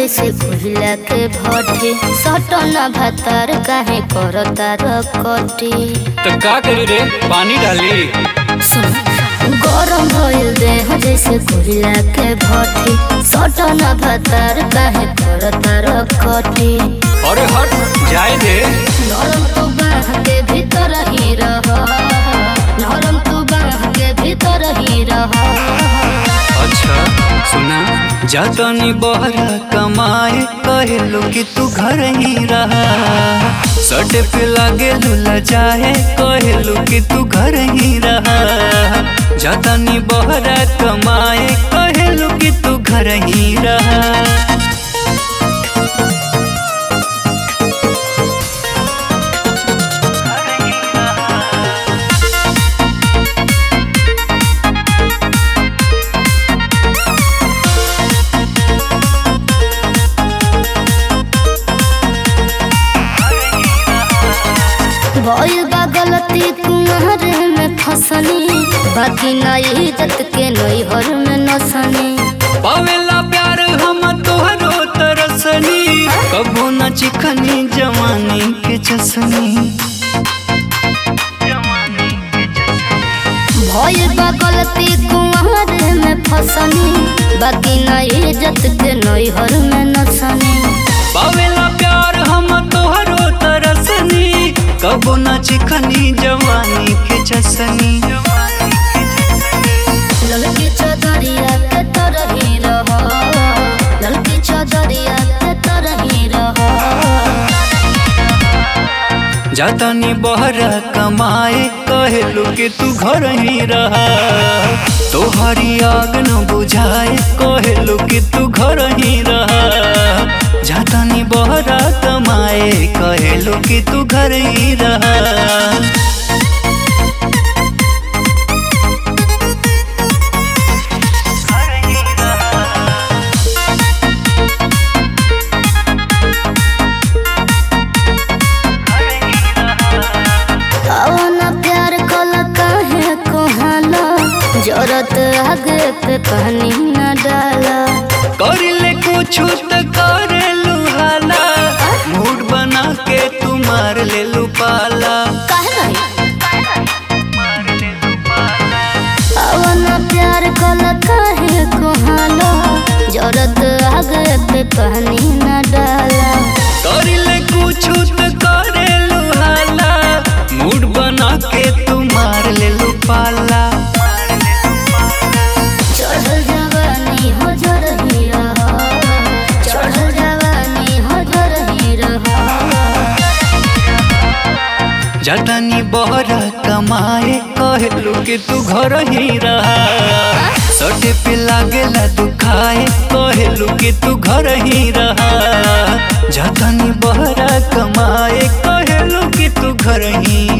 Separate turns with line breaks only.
जैसे कोहिला के भट्टी सटना भातार काहे करता रकटी
तो का करी रे पानी डाली
सुन गरम भइल देह जैसे कोहिला के भट्टी सटना भातार काहे करता रकटी
अरे हट जाए दे
नरम तू बाह के भीतर ही रह नरम तू बाह के भीतर ही रह
अच्छा सुना जातनी बहरा कमाए कहलो कि तू घर ही रहा सटे पे लागे लुला जाए कहलो कि तू घर ही रहा जातनी बहरा कमाए कहलो कि तू घर ही रहा
भइल बा गलती कुंवर में फसनी बाकी ना इज्जत के नैहर में नसनी
पावेला प्यार हम तोहरो तरसनी कबो न चिखनी जवानी के चसनी
भइल बा गलती कुंवर में फसनी बाकी ना इज्जत के नैहर में नसनी
पावेला प्यार हम तोहरो तरसनी कबो न चिखनी जवानी के चसनी
ललकी चदरिया के तरही रह ललकी चदरिया के तरही रह
जातानी बहरा कमाए कहलू कि तू घर ही रहा तोहरी आग न बुझाए कहलू कि तू घर ही रहा जातानी बहरा कमाए कहलू कि तू घर ही रहा
अवना प्यार कल काहे कोहाला जरत आगे पे पानी न डाला
कर ले कुछ तो करे लुहाला मूड बना के तू मार ले लू पाला
काहे नहीं अवना प्यार कल काहे कोहाला जरत आगे पे पानी न डाला
कर ले कुछ तो करे लुहाला मूड बना के तू मार ले लू पाला
चढ़ल जवानी हो जरही रह चढ़ल जवानी हो जरही रह
जतनी बहरा कमाए कहलू कि तू घर ही रहा सटे पे लागेला दुखाए कहलू कि तू घर ही रहा जतनी बहरा कमाए कहलू कि तू घर ही